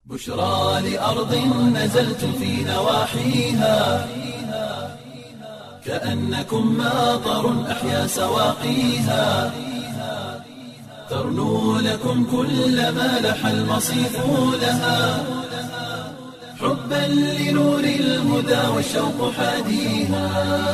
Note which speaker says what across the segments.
Speaker 1: بشرى لأرض نزلت في نواحيها كأنكم ماطر أحيا سواقيها ترنو لكم كل ما لح المصيف لها حبا لنور الهدى والشوق حاديها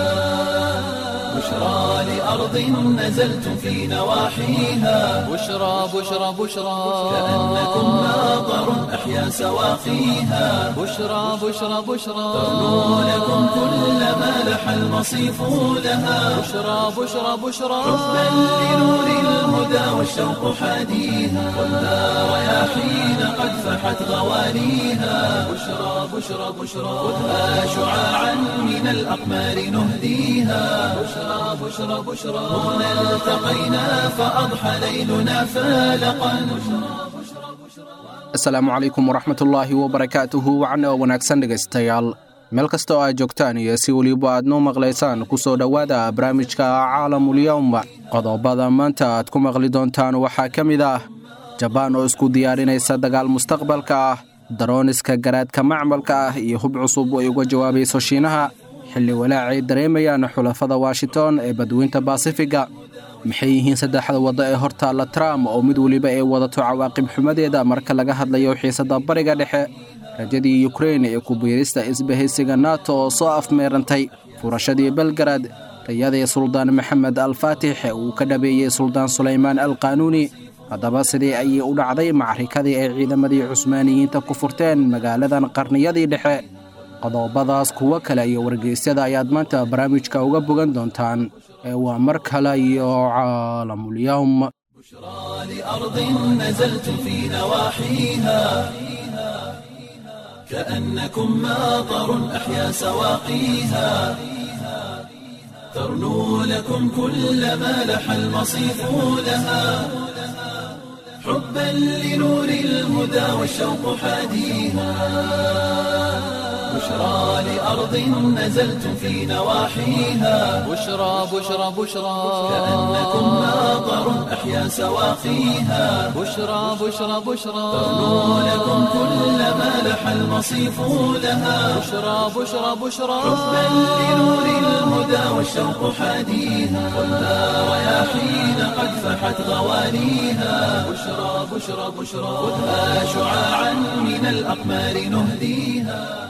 Speaker 1: بشرى لأرض نزلت في نواحيها
Speaker 2: بشرى بشرى بشرى
Speaker 1: كأنكم ماطر أحيا سواقيها
Speaker 2: بشرى بشرى بشرى
Speaker 1: ترنو لكم كل ما لح المصيف لها
Speaker 2: بشرى بشرى بشرى
Speaker 1: حبا لنور الهدى والشوق حاديها والنار رياحين قد فحت غوانيها بشرى بشرى بشرى خذها شعاعا من الأقمار نهديها بشرى بشرى بشرى هنا التقينا فأضحى ليلنا فالقا
Speaker 3: asalaamu calaykum waraxmatullaahi wabarakaatuhu wacna oo wanaagsan dhegaystayaal meel kasta oo aad joogtaan iyo si weliba aad noo maqlaysaan ku soo dhowaada barnaamijka caalamulyowm qodobada maanta aad ku maqli doontaan waxaa ka mid ah jabaan oo isku diyaarinaysa dagaal mustaqbalka ah darooniska garaadka macmalka ah iyo hub cusub ay uga jawaabayso shiinaha xilli walaacay dareemayaan xulafada washington ee badweynta basifiga maxay yihiin saddexda waddo ee hortaalla trump oo mid weliba ay wadato cawaaqib xumadeeda marka laga hadlayo xiisadda bariga dhexe rajadii yukrein ee kubiirista isbahaysiga nato oo soo afmeerantay furashadii belgarad rayadii suldaan maxamed al faatix ee uu ka dhabeeyey suldaan sulaymaan al qaanuuni haddaba sidii ayay u dhacday macrikadii ay ciidamadii cusmaaniyiinta ku furteen magaaladan qarniyadii dhexe qodobadaas kuwo kale iyo wargeysyada ayaad maanta barnaamijka uga bogan doontaan ee waa mar kale iyo caalamulyowm
Speaker 1: بشرى لأرض نزلت في نواحيها كأنكم ماطر أحيا سواقيها ترنو لكم كل ما لح المصيف لها حبا لنور الهدى والشوق حاديها بشرى لأرض نزلت في نواحيها
Speaker 2: بشرى بشرى بشرى
Speaker 1: كأنكم ماطر أحيا سواقيها
Speaker 2: بشرى بشرى بشرى
Speaker 1: ترنو لكم كل ما لح المصيف لها
Speaker 2: بشرى بشرى بشرى
Speaker 1: حبا لنور الهدى والشوق حاديها والنار رياحين قد فحت غوانيها بشرى بشرى بشرى خذها شعاعا من الأقمار نهديها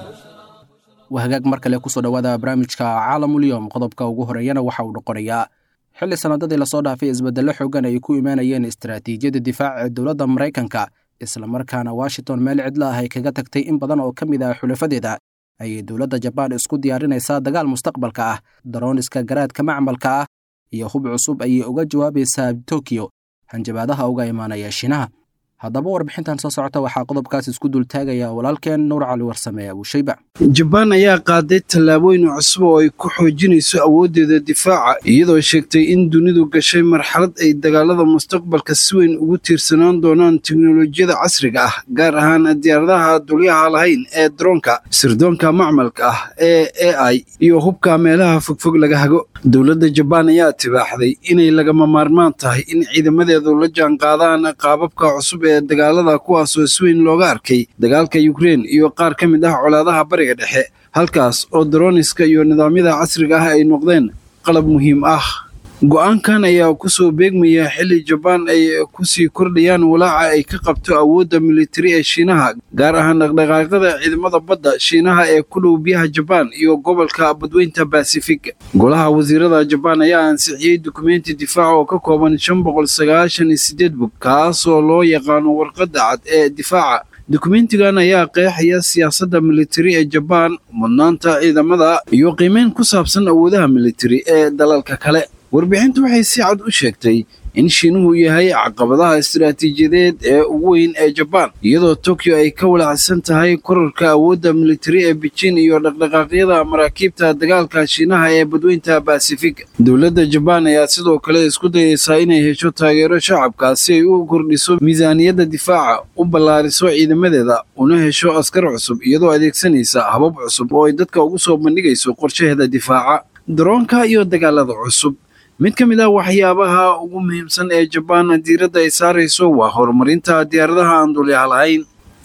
Speaker 3: wahagaag mar kale kusoo dhowaada barnaamijka caalamulyowm qodobka ugu horeeyana waxa uu noqonayaa xilli sannadadii lasoo dhaafay isbeddello xoogan ay ku imaanayeen istaraatiijiyadda difaaca ee dowladda maraykanka islamarkaana washington meel cidla ah ay kaga tagtay in badan oo ka mid ah xulafadeeda ayay dowladda jabaan isku diyaarinaysaa dagaal mustaqbalka ah darooniska garaadka macmalka ah iyo hub cusub ayay uga jawaabaysaa tokiyo hanjabaadaha uga imaanaya shiinaha haddaba warbixintan soo socota waxaa qodobkaas isku dultaagaya walaalkeen nuur cali warsame abuushayba
Speaker 4: jabaan ayaa qaaday tallaabooyin cusub oo ay ku xoojinayso awooddeeda difaaca iyadoo sheegtay in dunidu gashay marxalad ay dagaalada mustaqbalka si weyn ugu tiirsanaan doonaan teknolojiyada casriga ah gaar ahaan diyaaradaha dulyaha lahayn ee daroonka sirdoonka macmalka ah ee a i iyo hubka meelaha fogfog laga hago dowladda jabaan ayaa tibaaxday inay lagama maarmaan tahay in ciidamadeedu la jaanqaadaan qaababka cusub ee dagaalada kuwaasoo si weyn looga arkay dagaalka yukrein iyo qaar ka mid ah colaadaha bariga dhexe halkaas oo daroniska iyo nidaamyada casriga ah ay noqdeen qalab muhiim ah go-aankan ayaa kusoo beegmaya xilli jabaan ay kusii kordhayaan walaaca ay ka qabto awoodda militari ee shiinaha gaar ahaan dhaqdhaqaaqyada ciidamada badda shiinaha ee ku dhow biyaha jabaan iyo gobolka badweynta basifig golaha wasiirada jabaan ayaa ansixiyey dukumenti difaac oo ka kooban shan boqol sagaashan iyo sideed bog kaasoo loo yaqaano warqadda cad ee difaaca dukumentigan ayaa qeexaya siyaasadda militari ee jabaan mudnaanta ciidamada iyo qiimeyn ku saabsan awoodaha militari ee dalalka kale warbixintu waxay si cad u sheegtay in shiinuhu yahay caqabadaha istiraatiijiyadeed ee ugu weyn ee jabaan iyadoo tokyo ay ka walacsan tahay korarka awoodda militari ee beijing iyo dhaqdhaqaaqyada maraakiibta dagaalka shiinaha ee badweynta basifig dowladda jabaan ayaa sidoo kale isku dayaysaa inay hesho taageero shacabka si ay u kordhiso miisaaniyadda difaaca u ballaariso ciidamadeeda una hesho askar cusub iyadoo adeegsanaysa habab cusub oo ay dadka ugu soo bandhigayso qorshaheeda difaaca daroonka iyo dagaalada cusub mid ka mid ah waxyaabaha ugu muhiimsan ee jabaan diiradda ay saarayso waa horumarinta diyaaradaha aan dulyaha lahayn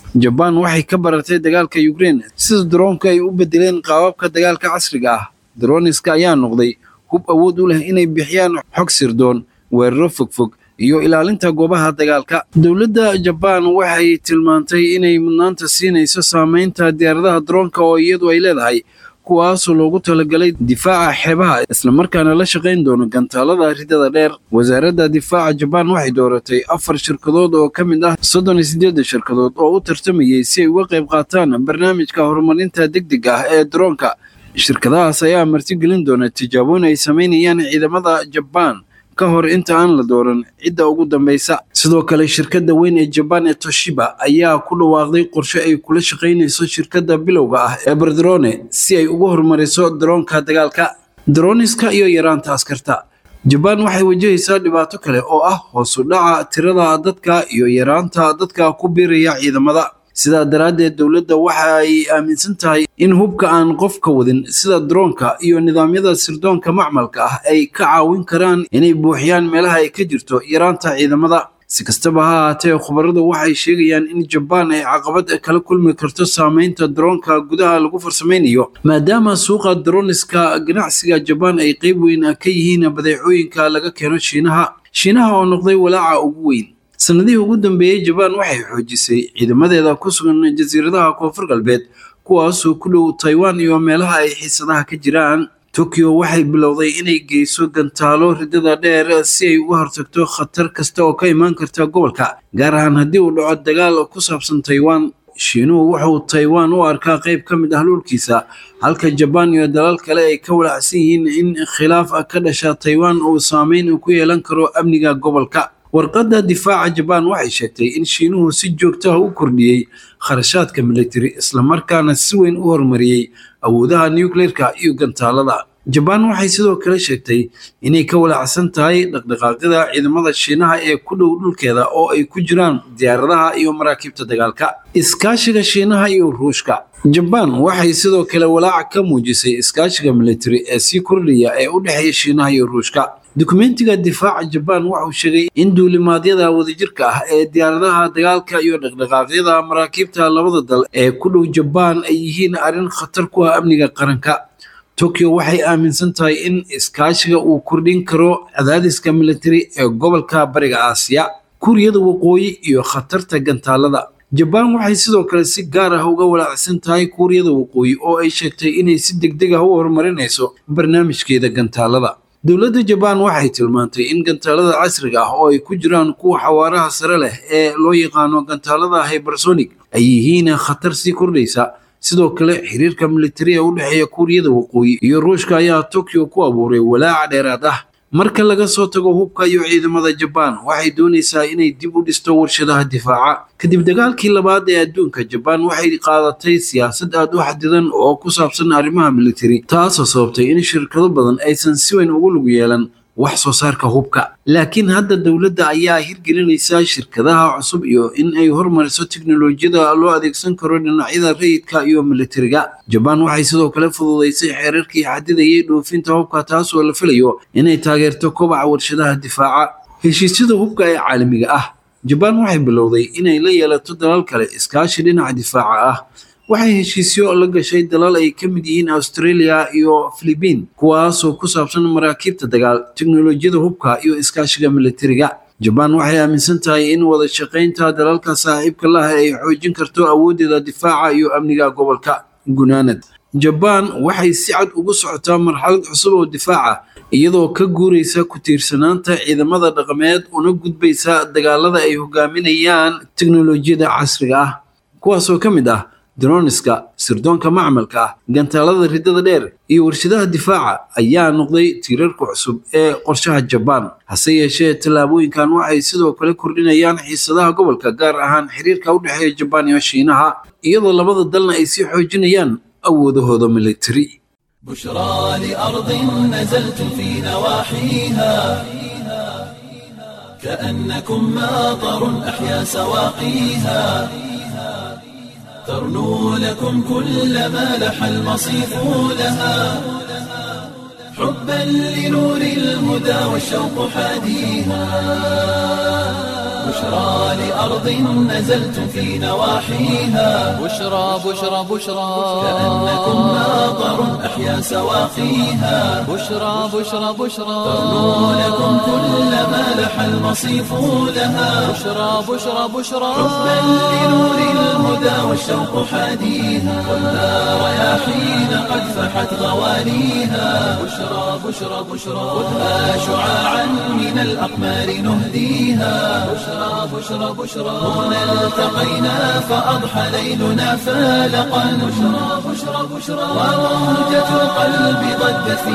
Speaker 4: jabaan waxay ka baratay dagaalka ukrein sida daroonka ay u bedeleen qaababka dagaalka casriga ah daroniska ayaa noqday hub awood u leh inay bixiyaan xog sirdoon weeraro fogfog iyo ilaalinta goobaha dagaalka dowladda jabaan waxay tilmaantay inay mudnaanta siinayso saameynta diyaaradaha daroonka oo iyadu ay leedahay kuwaasoo loogu talagalay difaaca xeebaha islamarkaana la shaqayn doono gantaalada ridada dheer wasaaradda difaaca jabaan waxay dooratay afar shirkadood oo ka mid ah soddon iyo siddeedda shirkadood oo u tartamayay si ay uga qayb qaataan barnaamijka horumarinta degdega ah ee daroonka shirkadahaas ayaa martigelin doona tijaabooyin ay samaynayaan ciidamada jabaan ka hor inta aan la dooran cidda ugu dambaysa sidoo kale shirkadda weyn ee jabaan ee toshiba ayaa ku dhawaaqday qorshe ay kula shaqaynayso shirkadda bilowga ah ee bardrone si ay ugu horumariso daroonka dagaalka daroniska iyo yaraanta askarta jabaan waxay wajahaysaa dhibaato kale oo ah hoos u dhaca tirada dadka iyo yaraanta dadka ku biiraya ciidamada sidaa daraaddeed dowladda waxa ay aaminsan tahay in hubka aan qofka wadin sida daroonka iyo nidaamyada sirdoonka macmalka ah ay ka caawin karaan inay buuxiyaan meelaha ay ka jirto yaraanta ciidamada si kastaba ha ahaatee khubaradu waxay sheegayaan in jabaan ay caqabad kala kulmi karto saameynta daroonka gudaha lagu farsamaynayo maadaama suuqa daroniska ganacsiga jabaan ay qeyb weyn ka yihiin badeecooyinka laga keeno shiinaha shiinaha oo noqday walaaca ugu weyn sanadihii ugu dambeeyey jabaan waxay xoojisay ciidamadeeda ku sugan jasiiradaha koonfur galbeed kuwaasoo ku dhow taiwan iyo meelaha ay xiisadaha ka jiraan tokyo waxay bilowday inay geyso gantaalo ridada dheer si ay uga hortagto khatar kasta oo ka imaan karta gobolka gaar ahaan haddii uu dhaco dagaal ku saabsan taiwan shiinuhu wuxuu taiwan u arkaa qayb ka mid ah dhulkiisa halka jabaan iyo dalal kale ay ka walacsan yihiin in khilaaf ka dhasha taiwan uu saameyn ku yeelan karo amniga gobolka warqadda difaaca jabaan waxay sheegtay in shiinuhu si joogto ah u kordhiyey kharashaadka militari islamarkaana si weyn u horumariyey awoodaha nucleerka iyo gantaalada jabaan waxay sidoo kale sheegtay inay ka walacsan tahay dhaqdhaqaaqyada ciidamada shiinaha ee ku dhow dhulkeeda oo ay ku jiraan diyaaradaha iyo maraakiibta dagaalka iskaashiga shiinaha iyo ruushka jabaan waxay sidoo kale walaac ka muujisay iskaashiga militari ee sii kordhaya ee u dhexeeya shiinaha iyo ruushka dukumentiga difaaca jabaan wuxuu sheegay in duulimaadyada wadajirka ah ee diyaaradaha dagaalka iyo dhaqdhaqaaqyada maraakiibta labada dal ee ku dhow jabaan ay yihiin arrin khatar ku ah amniga qaranka tokyo waxay aaminsan tahay in iskaashiga uu kordhin karo cadaadiska militari ee gobolka bariga aasiya kuuriyada waqooyi iyo khatarta gantaalada jabaan waxay sidoo kale si gaar ah uga walaacsan tahay kuuriyada waqooyi oo ay sheegtay inay si degdeg ah u horumarinayso barnaamijkeeda gantaalada dowladda jabaan waxay tilmaantay in gantaalada casriga ah oo ay ku jiraan kuwa xawaaraha sare leh ee loo yaqaano gantaalada hybersonic ay yihiin khatar sii kordhaysa sidoo kale xiriirka militari ee u dhexeeya kuuriyada waqooyi iyo ruushka ayaa tokyo ku abuuray walaaca dheeraad ah marka laga soo tago hubka iyo ciidamada jabaan waxay doonaysaa inay dib u dhisto warshadaha difaaca kadib dagaalkii labaad ee adduunka jabaan waxay qaadatay siyaasad aad u xadidan oo ku saabsan arrimaha militari taasoo sababtay in shirkado badan aysan si weyn ugu lug yeelan wax soo saarka hubka laakiin hadda dowladda ayaa hirgelinaysa shirkadaha cusub iyo in ay hormariso teknolojiyada loo adeegsan karo dhinacyada rayidka iyo militariga jabaan waxay sidoo kale fududaysay xeerarkii xadidayay dhoofinta hubka taasoo la filayo inay taageerto kobaca warshadaha difaaca heshiisyada hubka ee caalamiga ah jabaan waxay bilowday inay la yeelato dalal kale iskaashi dhinaca difaaca ah waxay heshiisyo la gashay dalal ay ka mid yihiin australia iyo philibiin kuwaasoo ku saabsan maraakiibta dagaal teknolojiyada hubka iyo iskaashiga militariga jabaan waxay aaminsan tahay in wada shaqaynta dalalka saaxiibka lah ay xoojin karto awooddeeda difaaca iyo amniga gobolka gunaanad jabaan waxay si cad ugu socotaa marxalad cusub oo difaaca iyadoo ka guuraysa ku tiirsanaanta ciidamada dhaqameed una gudbaysa dagaalada ay hogaaminayaan teknolojiyada casriga ah kuwaasoo ka mid ah droniska sirdoonka macmalka ah gantaalada ridada dheer iyo warshadaha difaaca ayaa noqday tiirarka cusub ee qorshaha jabaan hase yeeshee tallaabooyinkan waxay sidoo kale kordhinayaan xiisadaha gobolka gaar ahaan xiriirka u dhexeeya jabaan iyo shiinaha iyadoo labada dalna ay sii xoojinayaan awoodahooda militari
Speaker 1: بشرى لأرض نزلت في نواحيها كأنكم ماطر أحيا سواقيها ترنو لكم كل ما لح المصيف لها حبا لنور الهدى والشوق حاديها بشرى لأرض نزلتم في نواحيها
Speaker 2: بشرى بشرى بشرى
Speaker 1: كأنكم ماطر أحيا سواقيها
Speaker 2: بشرى بشرى بشرى
Speaker 1: ترنو لكم كل ما لح المصيف لها
Speaker 2: بشرى بشرى بشرى
Speaker 1: حبا لنور الهدى والشوق حاديها ولا رياحين قد فحت غواليها بشرى بشرى بشرى خذها شعاعا من الأقمار نهديها بشرى بشرى بشرى هنا التقينا فأضحى ليلنا فالقا بشرى بشرى بشرى وموجة القلب ضجت في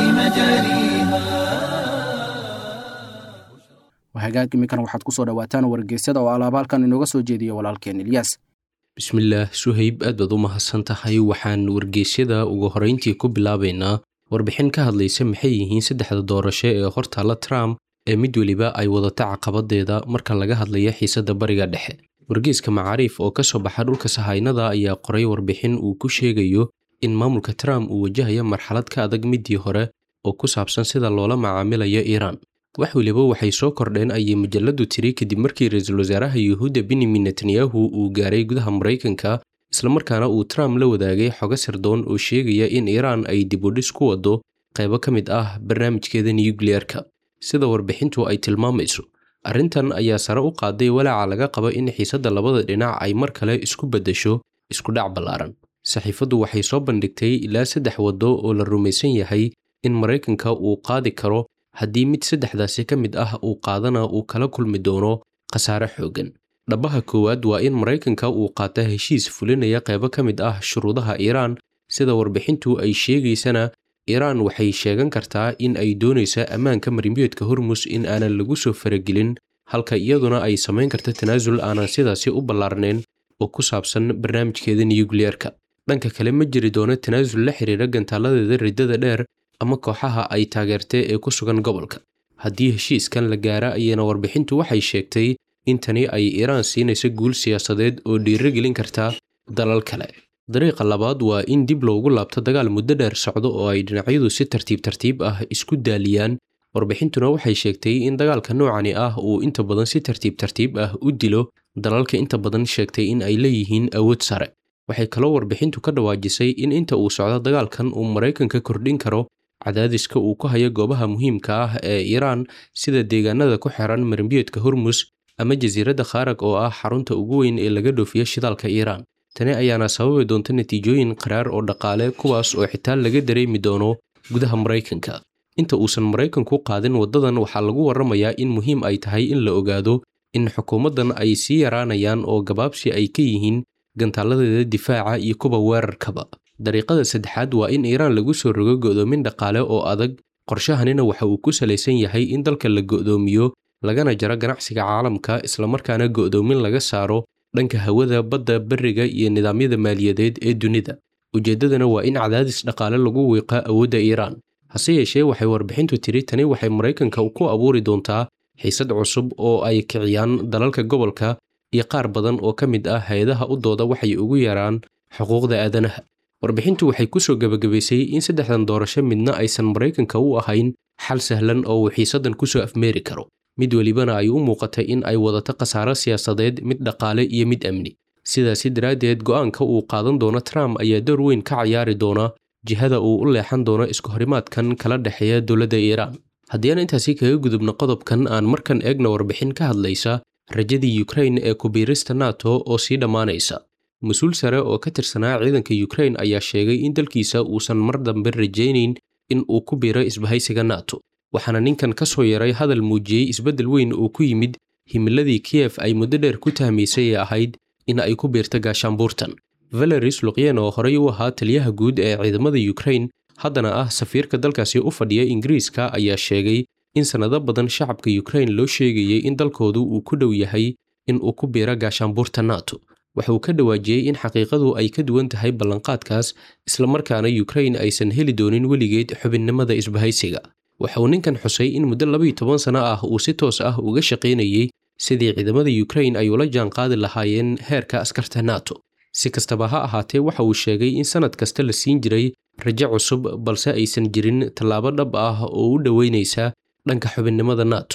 Speaker 1: مجاريها
Speaker 3: hagaag iminkana waxaad ku soo dhowaataan wargeysyada oo alaabaalkan inooga soo jeediya walaalkeen ilyaas
Speaker 5: bismillaah suhayb aad baad u mahadsan tahay waxaan wargeysyada ugu horrayntii ku bilaabaynaa warbixin ka hadlaysa maxay yihiin saddexda doorasho ee hortaalla trump ee mid weliba ay wadata caqabadeeda marka laga hadlayo xiisadda bariga dhexe wargeyska macaariif oo ka soo baxa dhulka sahaynada ayaa qoray warbixin uu ku sheegayo in maamulka trump uu wajahayo marxalad ka adag midii hore oo ku saabsan sida loola macaamilayo iiraan wax weliba waxay soo kordheen ayay majaladu tiri kadib markii ra-iisul wasaaraha yuhuudda benyamin netanyahu uu gaaray gudaha maraykanka islamarkaana uu trump la wadaagay xogo sirdoon oo sheegaya in iiraan ay dibudhis ku wado qaybo ka mid ah barnaamijkeeda nuyukliyeerka sida warbixintu ay tilmaamayso arrintan ayaa sare u qaaday walaaca laga qabo in xiisadda labada dhinac ay mar kale isku beddesho iskudhac ballaaran saxiifaddu waxay soo bandhigtay ilaa saddex waddo oo la rumaysan yahay in maraykanka uu qaadi karo haddii mid saddexdaasi ka mid ah uu qaadana uu kala kulmi doono khasaare xooggan dhabaha koowaad waa in maraykanka uu qaata heshiis fulinaya qaybo ka mid ah shuruudaha iiraan sida warbixintu ay sheegaysana iiraan waxay sheegan kartaa in ay doonaysa ammaanka marimbiyoodka hormus in aanan lagu soo faragelin halka iyaduna ay samayn karta tanaasul aanan sidaasi u ballaarnayn oo ku saabsan barnaamijkeeda nuyukliyeerka dhanka kale ma jiri doono tanaasul la xiriira gantaaladeeda riddada dheer ama kooxaha ay taageertay ee ku sugan gobolka haddii heshiiskan la gaara ayana warbixintu waxay sheegtay in tani ay iiraan siinayso guul siyaasadeed oo dhiirigelin karta dalal kale dariiqa labaad waa in dib loogu laabto dagaal muddo dheer socdo oo ay dhinacyadu si tartiib tartiib ah isku daaliyaan warbixintuna waxay sheegtay in dagaalka noocani ah uu inta badan si tartiib tartiib ah u dilo dalalka inta badan sheegtay in ay leeyihiin awood sare waxay kaloo warbixintu ka dhawaajisay in inta uu socdo dagaalkan uu maraykanka kordhin karo cadaadiska uu ku hayo goobaha muhiimka ah ee iiraan sida deegaanada ku xiran marimbiyoodka hormus ama jasiiradda khaarag oo ah xarunta ugu weyn ee laga dhoofiyo shidaalka iiraan tani ayaana sababi doonta natiijooyin qaraar oo dhaqaale kuwaas oo xitaa laga dareemi doono gudaha maraykanka inta uusan maraykanku qaadin waddadan waxaa lagu warramayaa in muhiim ay tahay in la ogaado in xukuumaddan ay sii yaraanayaan oo gabaabsi ay ka yihiin gantaaladeeda difaaca iyo kuwa weerarkaba dariiqada saddexaad waa in iiraan lagu soo rogo go'doomin dhaqaale oo adag qorshahanina waxa uu ku salaysan yahay in dalka la go'doomiyo lagana jaro ganacsiga caalamka islamarkaana go'doomin laga saaro dhanka hawada badda beriga iyo nidaamyada maaliyadeed ee dunida ujeeddadana waa in cadaadis dhaqaale lagu wiiqa awoodda iiraan hase yeeshee waxay warbixintu tiri tani waxay maraykanka ku abuuri doontaa xiisad cusub oo ay kiciyaan dalalka gobolka iyo qaar badan oo ka mid ah hay-adaha u dooda waxay ugu yaraan xuquuqda aadanaha warbixintu waxay ku soo gebagabaysay in saddexdan doorasho midna aysan maraykanka u ahayn xal sahlan oo uu xiisaddan ku soo afmeeri karo mid welibana ay u muuqatay in ay wadato khasaaro siyaasadeed mid dhaqaale iyo mid amni sidaasi daraaddeed go'aanka uu qaadan doono trump ayaa door weyn ka cayaari doona jihada uu u leexan doono iskuhorimaadkan kala dhexeeya dowladda iiraan haddii aan intaasi kaga gudubno qodobkan aan markan eegna warbixin ka hadlaysa rajadii yukrain ee kubiirista nato oo sii dhammaanaysa mas-uul sare oo ka tirsanaa ciidanka yukrain ayaa sheegay in dalkiisa uusan mar dambe rajaynayn in uu ku biiro isbahaysiga nato waxaana ninkan ka soo yaray hadal muujiyey isbeddel weyn oo ku yimid himiladii kiyef ay muddo dheer ku tahmaysay ee ahayd in ay ku biirto gaashaanbuurtan valeris luqyen oo horey u ahaa taliyaha guud ee ciidamada yukrain haddana ah safiirka dalkaasi u fadhiya ingiriiska ayaa sheegay in sannado badan shacabka yukrain loo sheegayay in dalkoodu uu ku dhow yahay in uu ku biiro gaashaanbuurta nato waxa uu ka dhawaajiyey in xaqiiqadu ay ka duwan tahay ballanqaadkaas islamarkaana yukrain aysan heli doonin weligeed xubinnimada isbahaysiga waxa uu ninkan xusay in muddo labayo toban sano ah uu si toos ah uga shaqaynayey sidii ciidamada yukrain ay ula jaanqaadi lahaayeen heerka askarta nato si kastaba ha ahaatee waxa uu sheegay in sannad kasta la siin jiray rajo cusub balse aysan jirin tallaabo dhab ah oo u dhoweynaysa dhanka xubinnimada nato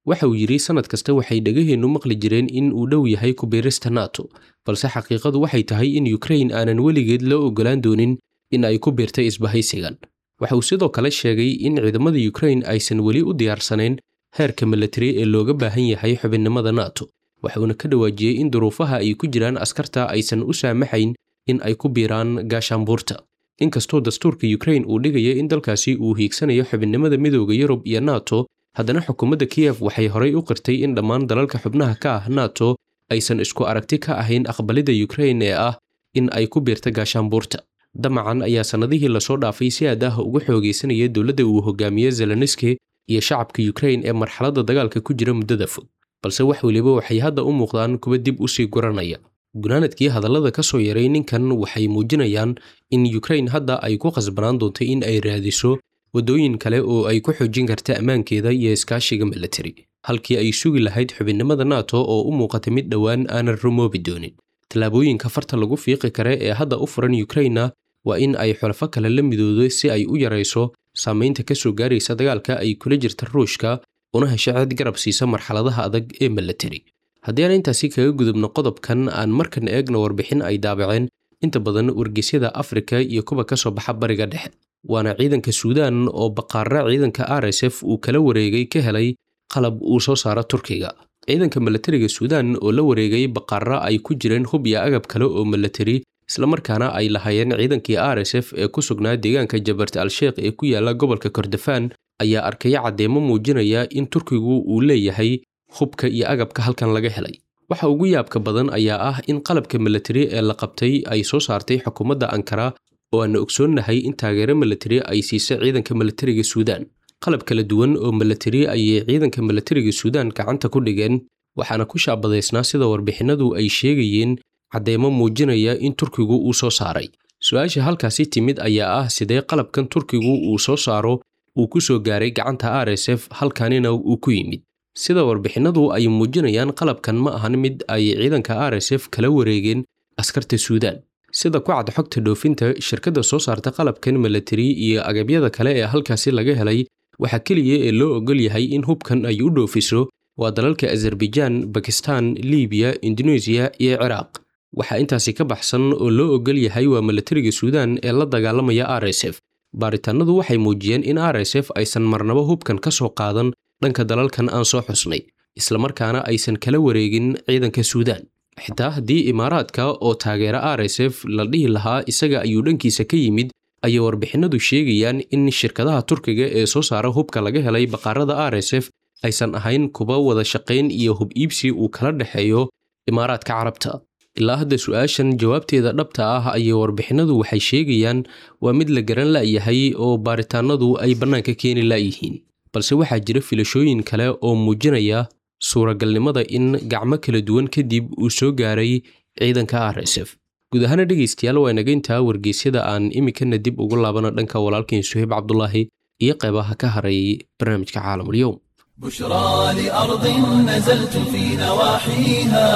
Speaker 5: waxa uu yidhi sannad kasta waxay dhegaheennu maqli jireen in uu dhow yahay kubiirista nato balse xaqiiqadu waxay tahay in yukrain aanan weligeed loo oggolaan doonin in ay ku biirtay isbahaysigan waxa uu sidoo kale sheegay in ciidamada yukrain aysan weli u diyaarsanayn heerka milatari ee looga baahan yahay xubinnimada nato waxuuna ka dhawaajiyey in duruufaha ay ku jiraan askarta aysan u saamaxayn in ay ku biiraan gaashaanbuurta inkastoo dastuurka yukrain uu dhigaya in dalkaasi uu hiigsanayo xubinnimada midooda yurub iyo nato haddana xukuumadda kiyef waxay horay u qirtay in dhammaan dalalka xubnaha ka ah nato aysan isku aragti ka ahayn aqbalidda yukrain ee ah in ay ku biirta gaashaanbuurta damacan ayaa sannadihii lasoo dhaafay si aad ah uga xoogaysanaya dowladda uu hogaamiye zelenski iyo shacabka yukrain ee marxaladda dagaalka ku jira muddada fog balse wax weliba waxay hadda u muuqdaan kuwa dib u sii guranaya gunaanadkii hadallada ka soo yaray ninkan waxay muujinayaan in yukrain hadda ay ku khasbanaan doonto in ay raadiso waddooyin kale oo ay ku xoojin karta ammaankeeda iyo iskaashiga milatari halkii ay sugi lahayd xubinnimada nato oo u muuqata mid dhowaan aanan rumoobi doonin tallaabooyinka farta lagu fiiqi kare ee hadda u furan yukrainna waa in ay xulafo kale la midoodo si ay u yarayso saamaynta ka soo gaaraysa dagaalka ay kula jirta ruushka una hesho cid garab siisa marxaladaha adag ee milatari haddii aan intaasi kaga gudubno qodobkan aan markan eegno warbixin ay daabaceen inta badan wargeysyada afrika iyo kuwa ka soo baxa bariga dhexe waana ciidanka suudaan oo baqaara ciidanka r s f uu kala wareegay ka helay qalab uu soo saaro turkiga ciidanka milatariga suudaan oo la wareegay baqaara ay ku jireen hub iyo agab kale oo milatari islamarkaana ay lahaayeen ciidankii r s f ee ku sugnaa deegaanka jabart al-sheekh ee ku yaala gobolka kordofaan ayaa arkaya caddeemo muujinaya in turkigu uu leeyahay hubka iyo agabka halkan laga helay waxa ugu yaabka badan ayaa ah in qalabka milatari ee la qabtay ay soo saartay xukuumadda ankara oo aana ogsoonnahay in taageero milatari ay siisay ciidanka milatariga suudaan qalab kala duwan oo milatari ayay ciidanka milatariga suudaan gacanta ku dhigeen waxaana ku shaabadaysnaa sida warbixinadu ay sheegayeen caddeemo muujinaya in turkigu uu soo saaray su-aasha halkaasi timid ayaa ah sidee qalabkan turkigu uu soo saaro uu ku soo gaaray gacanta r s f halkanina uu ku yimid sida warbixinadu ay muujinayaan qalabkan ma ahan mid ay ciidanka r s f kala wareegeen askarta suudaan sida ku cad xogta dhoofinta shirkadda soo saarta qalabkan milatari iyo agabyada kale ee halkaasi laga helay waxaa keliya ee loo ogol yahay in hubkan ay u dhoofiso waa dalalka azerbaijaan bakistan libiya indonesiya iyo ciraaq waxaa intaasi ka baxsan oo loo ogol yahay waa milatariga suudaan ee la dagaalamaya r s f baaritaanadu waxay muujiyeen in r s f aysan marnabo hubkan ka soo qaadan dhanka dalalkan aan soo xusnay islamarkaana aysan kala wareegin ciidanka suudaan xitaa haddii imaaraadka oo taageera r s f la dhihi lahaa isaga ayuu dhankiisa ka yimid ayay warbixinadu sheegayaan in shirkadaha turkiga ee soo saara hubka laga helay baqaarada r s f aysan ahayn kuba wada shaqayn iyo hub iibsi uu kala dhexeeyo imaaraadka carabta ilaa hadda su-aashan jawaabteeda dhabta ah ayay warbixinadu waxay sheegayaan waa mid la garan la'yahay oo baaritaanadu ay bannaanka keeni la'yihiin balse waxaa jira filashooyin kale oo muujinaya suuragalnimada in gacmo kala duwan kadib uu soo gaaray ciidanka r s f guud ahaana dhegaystayaal waa inageyntaa wargeysyada aan iminkana dib ugu laabana dhanka walaalkeen suhayb cabdulaahi iyo qeybaha ka haray barnaamijka caalamulyow
Speaker 1: بشرى لأرض نزلت في نواحيها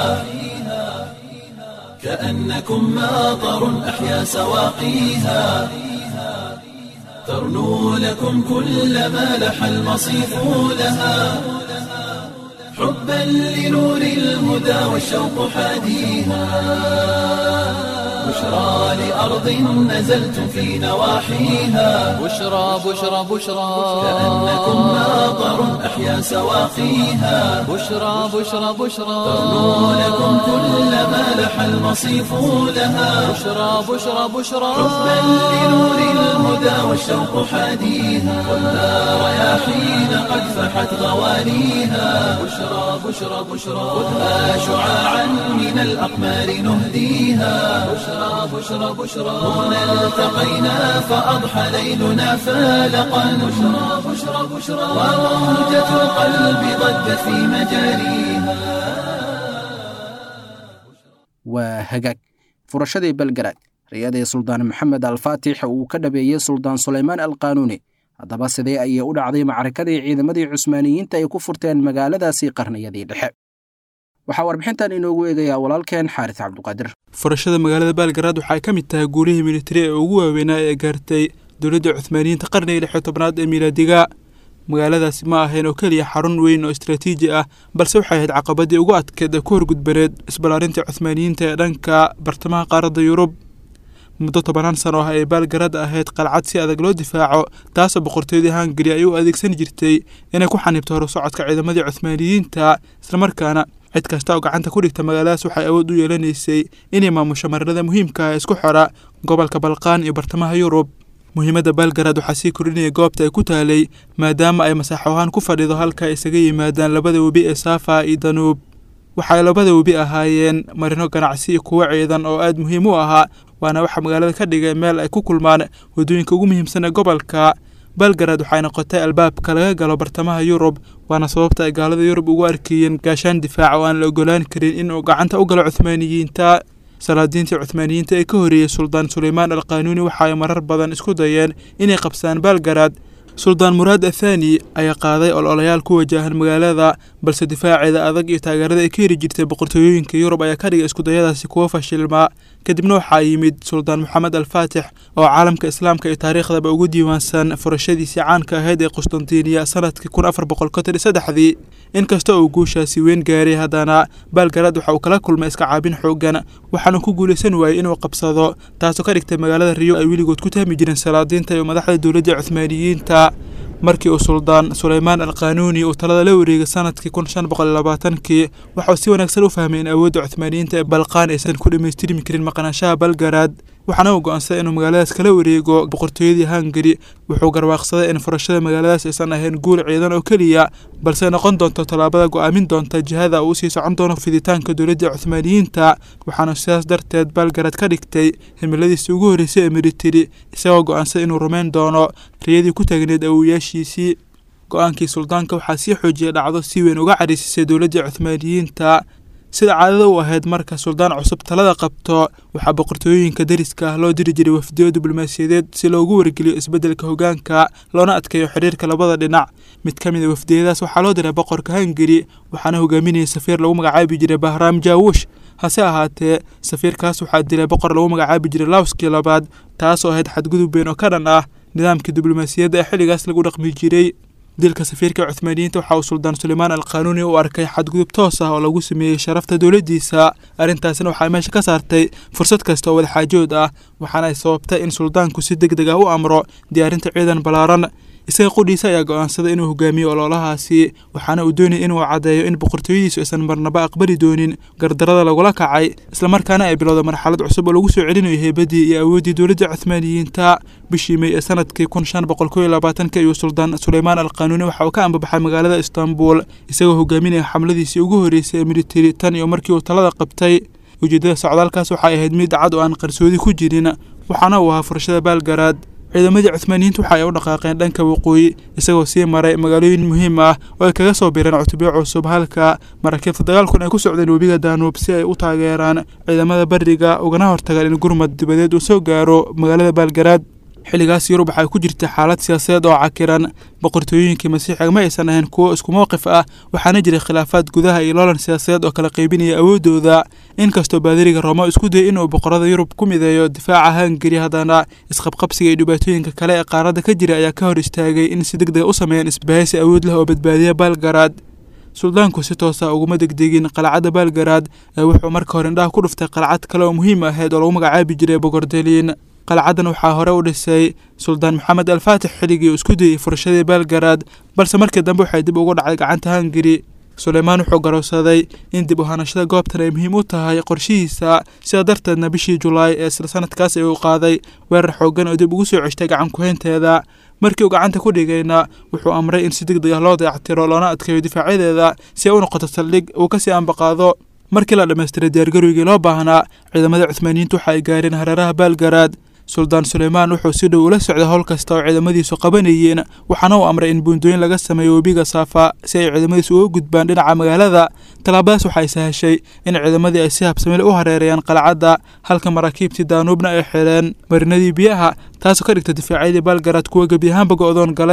Speaker 1: كأنكم ماطر أحيا سواقيها ترنو لكم كل ما لح المصيف لها حبا لنور الهدى والشوق حاديها بشرى لأرض نزلت في نواحيها
Speaker 2: بشرى بشرى بشرى
Speaker 1: كأنكم ماطر أحيا سواقيها
Speaker 2: بشرى بشرى بشرى
Speaker 1: ترنو لكم كل ما لح المصيف لها
Speaker 2: بشرى بشرى بشرى
Speaker 1: حبا لنور الهدى والشوق حاديها ولا رياحين قد فحت غوانيها بشرى بشرى بشرى خذها شعاعا من الأقمار نهديها بشرى بشرى بشرى هنا التقينا فأضحى ليلنا فالقا بشرى بشرى بشرى وموجة القلب ضجت في مجاريها
Speaker 3: waa hagaag furashadii belgarad riyadii suldaan maxamed alfaatix uu ka dhabeeyey suldaan sulaymaan alqaanuuni haddaba sidee ayay u dhacday macrakadii ciidamadii cusmaaniyiinta ay ku furteen magaaladaasii qarniyadii dhexe waxaa warbixintan inoogu eegayaa walaalkeen xaaris cabduqaadir
Speaker 6: furashada magaalada baalgaraad waxay ka mid tahay guulihii militari ee ugu waaweynaa ee gaartay dowladda cuhmaaniyiinta qarnigii lix iyo tobnaad ee miilaadiga magaaladaasi ma ahayn oo keliya xarun weyn oo istraatiiji ah balse waxay ahayd caqabadii ugu adkeed ee ku horgudbaneed isballaarinta cuhmaaniyiinta ee dhanka bartamaha qaaradda yurub muddo tobanaan sano ah ay baalgarad ahayd qalcad si adag loo difaaco taasoo boqortooyadii hungari ay u adeegsan jirtay inay ku xaniibto horu socodka ciidamadii cuhmaaniyiinta islamarkaana cid kasta oo gacanta ku dhigta magaaladaas waxay awood u yeelanaysay inay maamusho marinada muhiimka ah ee isku xora gobolka balqaan iyo bartamaha yurub muhiimadda baalgarad waxaa sii kordhinaya goobta ay ku taalay maadaama ay masaaxo ahaan ku fadhido halka ay isaga yimaadaan labada webi ee saafa iyo danuub waxay labada webi ahaayeen marino ganacsi iyo kuwo ciidan oo aad muhiim u ahaa waana waxaa magaalada ka dhigay meel ay ku kulmaan waddooyinka ugu muhiimsan ee gobolka belgarad waxay noqotay albaabka laga galo bartamaha yurub waana sababta ay gaalada yurub ugu arkayeen gaashaan difaac oo aan la ogolaan karin inuu gacanta u galo cuhmaaniyiinta salaadiintii cuhmaaniyiinta ee ka horeeyey suldaan suleymaan alqaanuuni waxa ay marar badan isku dayeen inay qabsaan belgarad suldaan muraad athani ayaa qaaday ololayaal ku wajahan magaalada balse difaaceeda adag iyo taageerada ay ka heri jirtay boqortooyooyinka yurub ayaa ka dhigay iskudayadaasi kuwo fashilmaa kadibna waxaa yimid suldaan moxamed alfaatix oo caalamka islaamka iyo taariikhdaba ugu diiwaansan furashadiisii caanka ahayd ee qustantiniya sanadkii kun afar boqol konton iyo saddexdii inkasta uu guushaasi weyn gaaray haddana baalgarad waxa uu kala kulmay iska caabin xoogan waxaana ku guulaysan waayey inuu qabsado taasoo ka dhigtay magaalada riyo ay weligood ku tahmi jireen salaadiinta iyo madaxda dowladda cuhmaaniyiinta markii uu suldaan suleymaan alqaanuuni uu talada la wareegay sanadkii kun shan boqol iyo labaatankii waxauu si wanaagsan u fahmay in awoodda cuhmaaniyiinta ee balqaan aysan ku dhammaystirmi karin maqnaanshaha balgarad waxaana uu go-aansaday inuu magaaladaas kala wareego boqortooyadii hungari wuxuu garwaaqsaday in furashada magaaladaas aysan ahayn guul ciidan oo keliya balse noqon doonto tallaabada go-aamin doonta jihada uu sii socon doono fiditaanka dowladda cuhmaaniyiinta waxaana sidaas darteed balgarad ka dhigtay himiladiisii ugu horreysay ee militari isagoo go-aansaday inuu rumayn doono riyadii ku taagneed awowayaashiisii go-aankii suldaanka waxaa sii xoojiyay dhacdo si weyn uga cariisisay dowladda cuhmaaniyiinta sida caadada u ahayd marka suldaan cusub talada qabto waxaa boqortooyooyinka dariska ah loo diri jiray wafdiyo diblomaasiyadeed si loogu wargeliyo isbeddelka hogaanka loona adkeeyo xidhiirka labada dhinac mid ka mid a wafdiyadaas waxaa loo diray boqorka hungari waxaana hogaaminayay safiir lagu magacaabi jiray bahraam jaawush hase ahaatee safiirkaas waxaa dilay boqor lagu magacaabi jiray lawskii labaad taasoo ahayd xadgudub weyn oo ka dhan ah nidaamkii diblomaasiyadda ee xilligaas lagu dhaqmi jiray dilka safiirka cuhmaaniyiinta waxa uu suldaan suleymaan alqaanuuni u arkay xadgudub toos ah oo lagu sameeyey sharafta dowladdiisa arrintaasina waxay meesha ka saartay fursad kasta oo wadaxaajood ah waxaana ay sababtay in suldaanku si deg deg ah u amro diyaarinta ciidan ballaaran isaga qudhiisa ayaa go-aansaday inuu hogaamiyo ololahaasi waxaana uu doonayay inuu caddeeyo in boqortooyadiisu aysan marnaba aqbali doonin gardarada lagula kacay islamarkaana ay bilowda marxalad cusub oo lagu soo celinayo heybadii iyo awooddii dowladda cuhmaaniyiinta bishii mey ee sanadkii kun shan boqol kow iyo labaatanka ayuu suldaan suleymaan alqaanuuni waxa uu ka ambabaxay magaalada istaanbul isagoo hogaaminaya xamladiisii ugu horreysay ee militari tan iyo markii uu talada qabtay ujeeddada socdaalkaas waxay ahayd mid cad oo aan qarsoodi ku jirin waxaana uu ahaa furashada baalgaraad ciidamadii cuhmaaniyiinta waxa ay u dhaqaaqeen dhanka waqooyi isagoo sii maray magaalooyin muhiim ah oo ay kaga soo biireen cutubyo cusub halka maraakiibta dagaalkun ay ku socdeen webiga daanuub si ay u taageeraan ciidamada bariga ugana hortagaan in gurmad dibadeed uu soo gaaro magaalada baalgaraad xilligaas yurub waxay ku jirtay xaalad siyaasadeed oo cakiran boqortooyooyinkii masiixiga ma aysan ahayn kuwo isku mowqif ah waxaana jiray khilaafaad gudaha iyo loolan siyaasadeed oo kala qaybinaya awooddooda inkastoo baadiriga rooma isku dayay inuu boqorada yurub ku mideeyo difaaca hungari haddana isqabqabsiga iyo dhibaatooyinka kale ee qaaradda ka jira ayaa ka hor istaagay in si deg dega u sameeyaan isbahaysi awood leh oo badbaadiya baalgaraad suldaanku si toosa uguma degdegin qalcadda baalgaraad ee wuxuu marka hore indhaha ku dhuftay qalcad kale oo muhiim ahayd oo lagu magacaabi jiray bogordeliin qalcaddan waxaa hore u dhisay suldaan maxamed alfaatix xilligii uu isku dayey furashadii baalgaraad balse markii dambe waxay dib ugu dhacday gacanta hungari suleymaan wuxuu garowsaday in dib u hanashada goobtan ay muhiim u tahay qorshihiisa sidaa darteedna bishii julaay ee isla sanadkaas ay u qaaday weerar xooggan oo dib ugu soo ceshtay gacan ku-haynteeda markii uu gacanta ku dhigayna wuxuu amray in si deg deg ah loo dayactiro loona adkeeyo difaacadeeda si ay u noqoto saldhig uu kasii ambaqaado markii la dhammaystiray diyaargarowgii loo baahnaa ciidamada cuhmaaniyiinta waxa ay gaareen hareeraha baalgaraad suldaan suleymaan wuxuu si dhow ula socday howl kasta oo ciidamadiisu qabanayeen waxaana uu amray in buundooyin laga sameeyo webiga saafa si ay ciidamadiisu uga gudbaan dhinaca magaalada tallaabadaas waxay sahashay in ciidamadii ay si habsamile u hareerayaan qalcadda halka maraakiibtii daanuubna ay xireen marinadii biyaha taasoo ka dhigta difaacyadii baalgaraad kuwa gebi ahaanba go-doon galay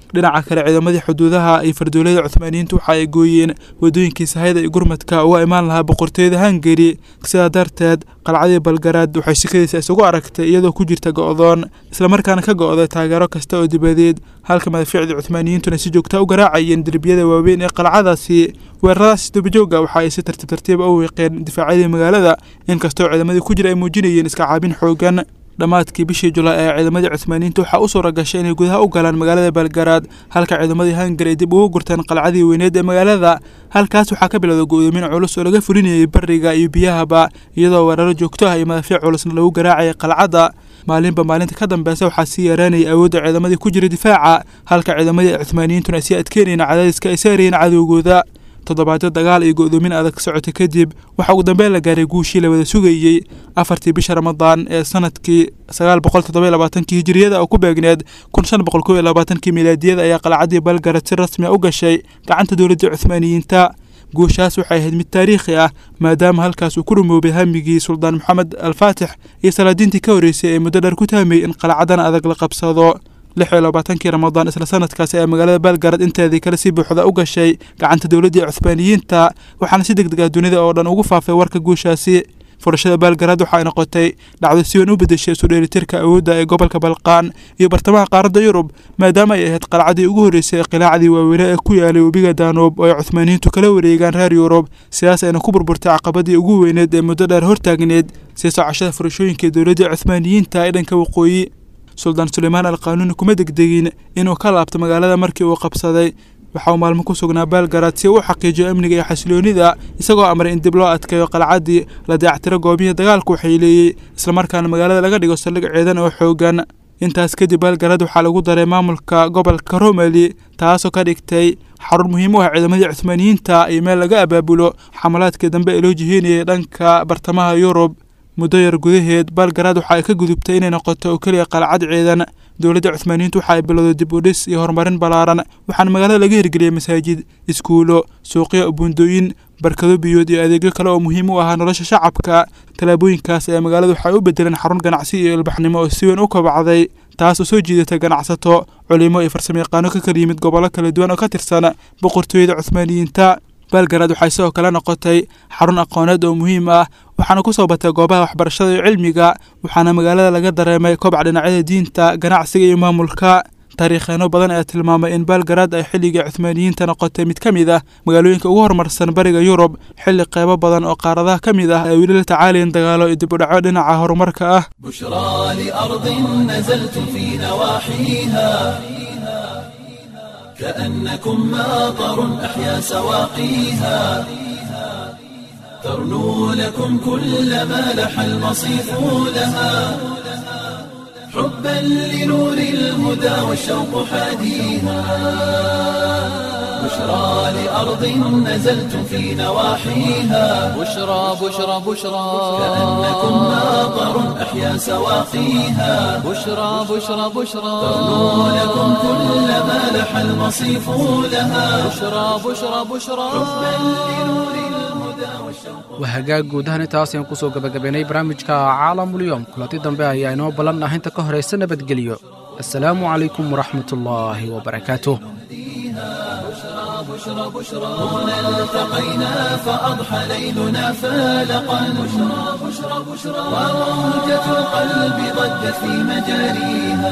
Speaker 6: dhinaca kale ciidamadii xuduudaha iyo fardoolada cuthmaaniyiintu waxa ay gooyeen wadooyinkii sahayda iyo gurmadka uga imaan lahaa boqortooyada hungari sidaa darteed qalcadii balgaraad waxay shikadiisa isugu aragtay iyadoo ku jirta go'doon islamarkaana ka go'day taageero kasta oo dibadeed halka madafiicdii cuthmaaniyiintuna si joogta u garaacayeen derbiyada waaweyn ee qalcadaasi weeraradaas dubajooga waxa ay si tartiib tartiiba u wiiqeen difaacyadii magaalada inkastoo ciidamadii ku jira ay muujinayeen iska caabin xoogan dhammaadkii bishii julaay ee ciidamadii cuthmaaniyiinta waxaa u suura gashay inay gudaha u galaan magaalada balgaraad halka ciidamadii hungari ay dib ugu gurteen qalcadii weyneed ee magaalada halkaas waxaa ka bilowda go'doomin culus oo laga fulinayay bariga iyo biyahaba iyadoo weeraro joogto ah iyo madaafiic culusna lagu garaacayay qalcadda maalinba maalinta ka dambeysa waxaa sii yaraanayay awoodda ciidamadii ku jira difaaca halka ciidamadii cuthmaaniyiintuna ay sii adkeynayeen cadaadiska ay saarayeen cadowgooda toddobaadyo dagaal iyo go'doomin adag socotay kadib waxaa ugu dambeyn la gaaray guushii la wada sugayey afartii bisha ramadaan ee sanadkii sagaal boqol toddoba iyo labaatankii hijiriyada oo ku beegneed kun shan boqol kow iyo labaatankii milaadiyada ayaa qalcadii balgarad si rasmi a u gashay gacanta dowladda cuthmaaniyiinta guushaas waxay ahayd mid taariikhi ah maadaama halkaas uu ku rumoobay hamigii suldaan maxamed alfaatix iyo salaadiintii ka horreysay ee muddo dheer ku tahmayy in qalcadan adag la qabsado lix iyo labaatankii ramadaan isla sanadkaasi ee magaalada balgarad inteedii kale si buuxda u gashay gacanta dowladdii cuthmaaniyiinta waxaana si deg deg ah dunida oo dhan ugu faafay warka guushaasi furashada baalgarad waxa ay noqotay dhacdo si weyn u bedeshay isu dheelitirka awoodda ee gobolka balqaan iyo bartamaha qaaradda yurub maadaama ay ahayd qalcadii ugu horreysay ee qilaacdii waaweyne ee ku yaalay webiga daanoob oo ay cuthmaaniyiintu kala wareegaan reer yurub sidaas ayna ku burburtay caqabadii ugu weyneed ee muddo dheer hortaagneed sii socashada furashooyinkii dowladdii cuthmaaniyiinta ee dhanka waqooyi suldaan suleymaan al qaanuuni kuma degdegin inuu ka laabto magaalada markii uu qabsaday waxa uu maalmo ku sugnaa baalgarad si uu u xaqiijiyo amniga iyo xasiloonida isagoo amray in dib loo adkeeyo qalcaddii la dayactiro goobihii dagaalku waxayleeyey islamarkaana magaalada laga dhigo saldhig ciidan oo xoogan intaas kadib baalgarad waxaa lagu daray maamulka gobolka romali taasoo ka dhigtay xarun muhiim u ah ciidamadii cuthmaaniyiinta iyo meel laga abaabulo xamalaadkii dambe ee loo jiheynayay dhanka bartamaha yurub muddo yar gudaheed baalgaraad waxa ay ka gudubtay inay noqoto oo keliya qalcad ciidan dowladda cuthmaaniyiintu waxa ay bilowday dib u dhis iyo horumarin ballaaran waxaana magaalada laga hirgeliyey masaajid iskuulo suuqyo buundooyin barkado biyood iyo adeegyo kale oo muhiim u ahaa nolosha shacabka tallaabooyinkaas ayaa magaalada waxay u bedeleen xarun ganacsi iyo ilbaxnimo oo si weyn u kobacday taas oo soo jiidatay ganacsato culimo iyo farsamayaqaano ka kala yimid gobollo kala duwan oo ka tirsan boqortooyada cuthmaaniyiinta baalgarad waxay sidoo kale noqotay xarun aqooneed oo muhiim ah waxaana ku soo batay goobaha waxbarashada iyo cilmiga waxaana magaalada laga dareemay kobac dhinacyada diinta ganacsiga iyo maamulka taariikheeno badan ayaa tilmaamay in baalgarad ay xilligii cuthmaaniyiinta noqotay mid ka mid ah magaalooyinka ugu horumarsan bariga yurub xilli qeybo badan oo qaaradaha ka mid ah ay weli la tacaalayeen dagaalo iyo dib u dhaco dhinaca horumarka ah
Speaker 1: بشرى لأرض نزلت في نواحيها كأنكم ماطر أحيا سواقيها ترنو لكم كل ما لح المصيف لها حبا لنور الهدى والشوق حاديها بشرى لأرض نزلت في نواحيها
Speaker 2: بشرى بشرى بشرى
Speaker 1: كأنكم ماطر أحيا سواقيها
Speaker 2: بشرى بشرى بشرى
Speaker 1: ترنو لكم كل ما لح المصيف لها
Speaker 2: بشرى بشرى بشرى
Speaker 3: waa hagaag guud ahaan intaas ayaan kusoo gabagabaynay barnaamijka caalamulyoom kulanti dambe ayaa inoo ballan ah inta ka horaysa nabadgelyo assalaamu calaykum waraxmatullaahi wabarakaatuh
Speaker 1: هنا التقينا فأضحى ليلنا فالقا بشرى بشرى بشرى وموجة القلب ضجت في مجاريها